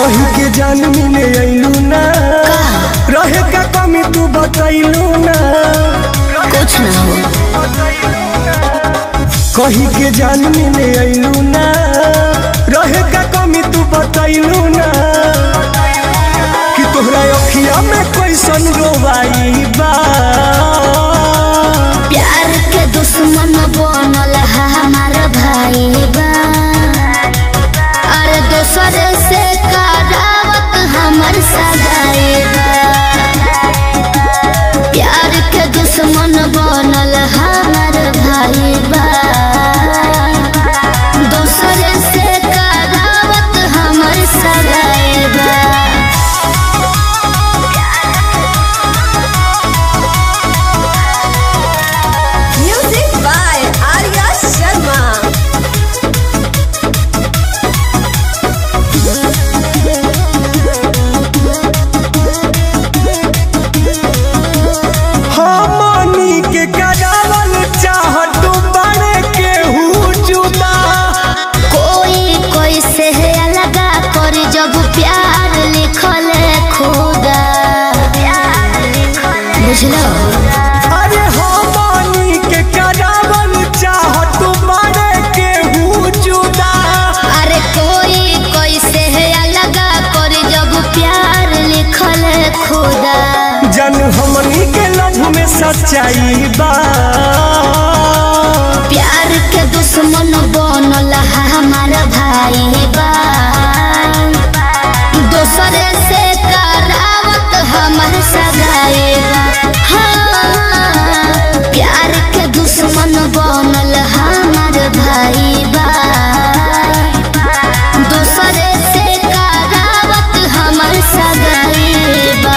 कही के जान मिले अइलू ना रहे का कमी तू बतैलू ना कुछ ना हो कही के जान मिले अइलू ना रहे का कमी तू बतैलू ना कि तोहरा अखिया में कैसन रोवाई बा प्यार के दुश्मन बनल है हमार भाई बा अरे दोसर से करावत हमर सगाई बा प्यार के दुश्मन बनल हमार भाई बा दोसर से करावत हमर सगाई बा Music by Arya Sharma. हमनी के करावल चाहत बड़े केहू जुदा कोई कोई से अलगा कर जब प्यार लिखल खुदा बुझलो अरे हमनी के करावल चाहत बड़े केहू जुदा अरे कोई कोई से अलगा कर जब प्यार लिखल खुदा जन हमनी के लव में सच्चाई बा प्यार के दुश्मन बनल है हमार भाई बा दोसरे से करावत हमर सगाई बा हाँ, प्यार के दुश्मन बनल हमार भाई बा दोसरे से करावत हमर सगाई बा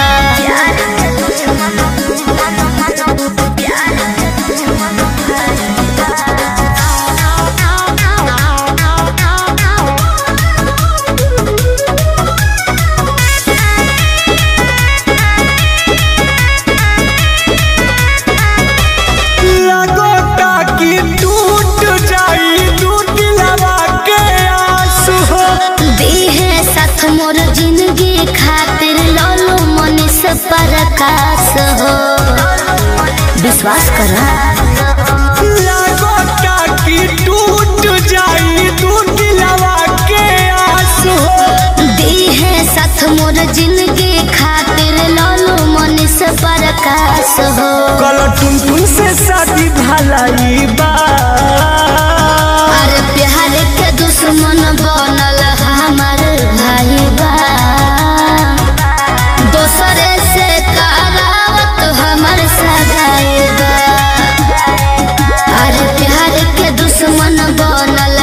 लगोता कि टूट जाई टूट लवा के आंसू हो दीहे साथ मोर जिंदगी खातिर लोलो मनीष प्रकाश हो विश्वास करा लगोता कि टूट जाई टूट लवा के आंसू हो दीहे साथ मोर जिंदगी खातिर लोलो मनीष प्रकाश हो कल टुन टुन से शादी भलाई बा अरे प्यार के दुश्मन बनल हमार भाई बा दोसरे से करावत हमर सगाई बा अरे प्यार के दुश्मन बनल